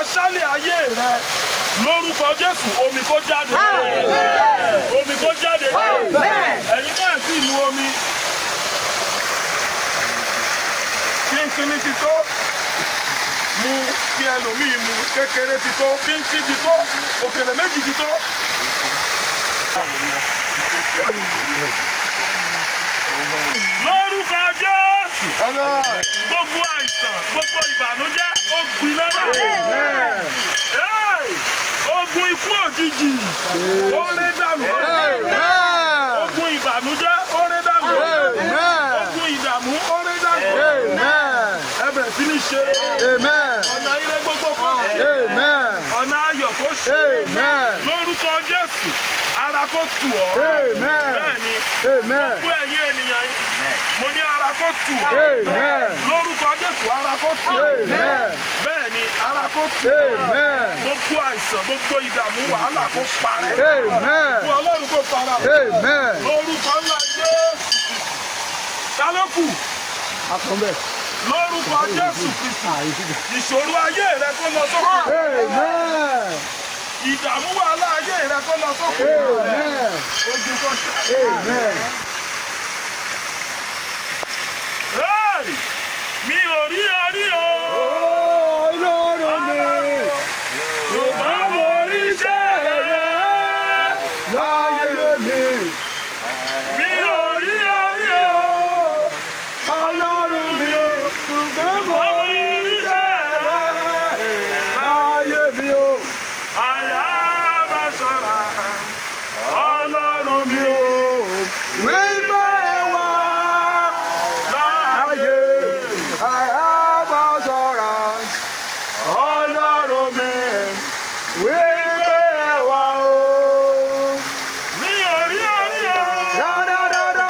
aṣálẹ̀ ayé rẹ lórúkọ jésù omi kó jáde omi kó jáde ẹ̀yin náà sì lu omi kínkínní ti tó mu kí ẹlòmíì mu kékeré ti tó kínkín ti tó òkèlè méjì ti tó. lórúkọ jésù gbogbo àìsàn gbogbo ìbànújẹ́ ó gbiná náà. Hey! ogun ikú òjijì ó ré dànù ogun ìbànújẹ́ ó ré dànù ogun ìdààmú ó ré dànù ẹ bẹ̀rẹ̀ sí ní ṣe ọ̀nà ire gbogbo kan ọ̀nà ayọ̀ kó ṣe lórúkọ jésù ara kó tù ọ́ bẹ́ẹ̀ ni gbogbo ẹ̀yin ènìyàn yìí mo ní ara kó tù ọ́ lórúkọ jésù ara kó tù ọ́ bẹ́ẹ̀ ni ara kó tù ọ́ gbogbo àìsàn gbogbo ìdààmú wàhálà kó parẹ́ fún ọlọ́run kó fara lórúkọ ńlá jésù tálọ́kù lórúkọ jésù kristu ìṣòro ayé rẹ kó lọ sókè ìdààmú wàhálà ayé rẹ kó lọ sókè ogun kó ṣe. Hey! mi ò rí orí o. Yorùbá mo rí iṣẹ́ rẹ̀. Mi ò rí orí o. Ọlọ́run mi ò. Yorùbá mo rí iṣẹ́ rẹ̀. Àyà bá sọ̀rọ̀. Ọlọ́run mi ò. Láàyè. Ọlọ́run mi. Mi ò rí orí o.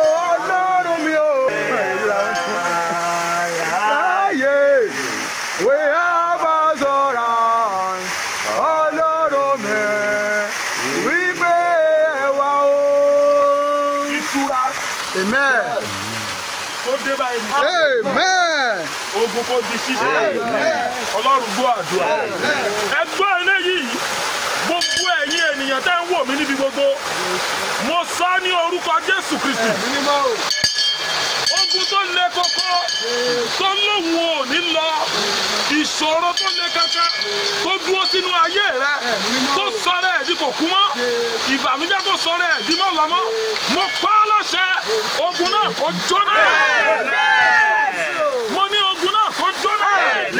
Ìtura Amen. tó dé báyìí. Amen. ogun kò di ṣíṣe ọlọ́run gbọ́ àdúrà ẹgbẹ́ eléyìí gbogbo ẹ̀yin ènìyàn tẹ́ ń wò mí níbi gbogbo mo sọ ní orúkọ jésù kristi ogun tó le koko tó lóhùn ò ní lọ ìṣòro tó le kankan tó dúró sínú ayé rẹ tó sọ̀rọ̀ ẹ̀ di kò kú mọ́ ìbànújẹ́ tó sọ̀rọ̀ ẹ̀ di mọ́ lọ́mọ́ mo pa á láṣẹ ogun náà kó jóná mo ní ogun náà kó jóná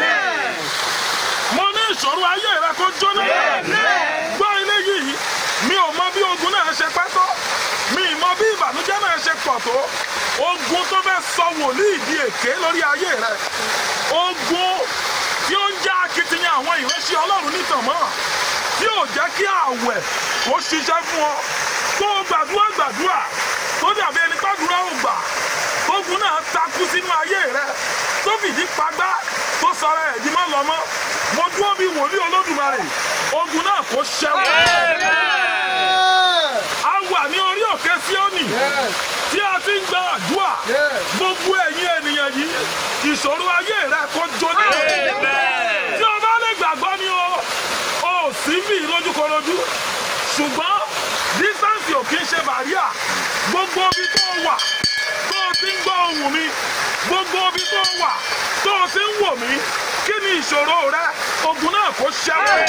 mo ní ìṣòro ayé rẹ kó jóná gbọ́ ilé yìí mi ò mọ bí ogun náà ṣe pẹ́ tó mi ì mọ bí ìbànújẹ́ náà ṣe pọ̀ tó ogun tó fẹ́ sọ wòlíì di èké lórí ayé rẹ ogun tí ó ń já akitiyan àwọn ìránṣẹ́ ọlọ́run nítàn mọ́ tí ò jẹ́ kí àwẹ̀ kó ṣiṣẹ́ fún ọ tó o gbàdúrà gbàdúrà tó dàbí ẹni gbàdúrà ò gbà ogun náà takú sínú ayé rẹ tó fìdí pagbá tó sọra ẹ̀ di mọ́ lọ́mọ́ mo dúró bí wòlíì olódùmarè ogun náà kó ṣẹ́wọ́. a wà ní orí òkè síónì tí a ti ń gba àdúrà gbogbo ẹ̀yin ènìyàn yìí ìṣòro ayé rẹ kó jóná. tí o bá lè gbàgbọ́ ni o ò sí bí lójúkorojú ṣùgbọ́n dísáǹsì ò kí ń ṣe bàríà gbogbo ibi tó wà tó o ti ń gbọ́ ohùn mi gbogbo ibi tó wà tó o ti ń wò mí kí ni ìṣòro rẹ ogun náà kó ṣẹ́wọ́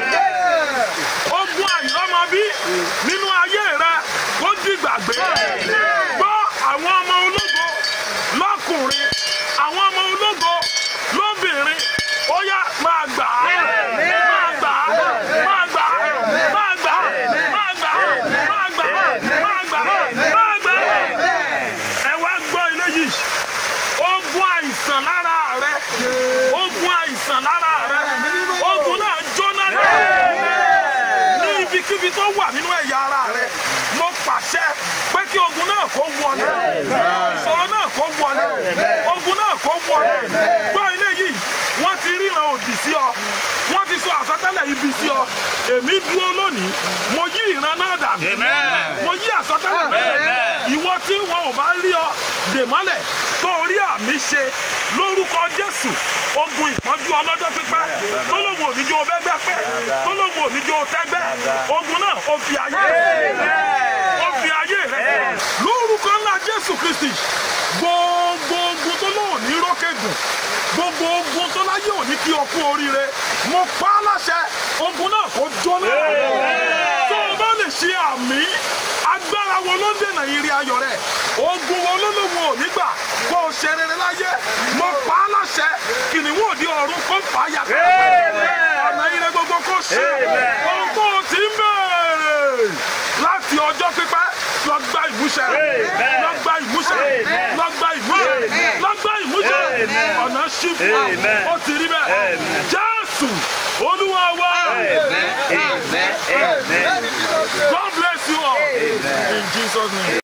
ogun àìlọ́mọbí nínú ayé rẹ kó dìgbàgbé gbọ́ àwọn ọmọ ológo lọ́kùnrin àwọn ọmọ ológo lóbìnrin ó yá máa gbà á máa gbà á máa gbà á máa gbà á máa gbà á máa gbà á máa gbà á máa gbà á ẹ wá gbọ́ ilé yìí ogun àìsàn lára rẹ ogun àìsàn lára rẹ ogun náà jóná ní ibikíbi tó wà nínú ẹ̀yà ara rẹ mo pàṣẹ pé kí ogun náà kó wọlé ìṣòro náà kó wọlé ogun náà kó wọlé gbọ́ ilé yìí wọ́n ti ríran òdì sí ọ wọ́n ti sọ àsọtẹ́lẹ̀ ibi sí ọ èmi dúró lónìí mo yí ìran náà dànù Amen. mo yí àsọtẹ́lẹ̀ bẹ́ẹ̀ ìwọ tí wọn ò bá rí ọ dè mọ́lẹ̀ tó rí àmì ṣe lórúkọ jésù ogun ìpọ́njú ọlọ́jọ́ pípẹ́ tó lóun òníjó bẹ́gbẹ́ pẹ́ tó lóun òníjó tẹ́gbẹ́ ogun náà ó fi ayé ó fi ayé rẹ lórúkọ ńlá jésù kristi gbogbo ogun tó lóun ní rókègùn gbogbo ogun tó láyé òní kí o kú oríire mo pa á láṣẹ ogun náà kó jóná tó o bá lè ṣe àmì agbára wo ló ń dènà ìrì ayọ̀ rẹ̀ ogun wo ló lóun ò ní gbà kó o ṣe rere láyé mo pa á láṣẹ kìnìún òdi ọ̀run kó fà á yà ọ̀nà ire gbogbo kó ṣe ohun tó o ti ń bẹ̀rẹ̀ láti ọjọ́ pípẹ́ lọ gba ìmúṣẹ lọ gba ìmúṣẹ lọ gba ìmúṣẹ lọ gba ìmúṣẹ ọ̀nà ṣí fún ọ Amen. ó ti rí bẹ́ẹ̀ jésù olúwa wa Amen. Amen. Amen. god bless you all in jesus name.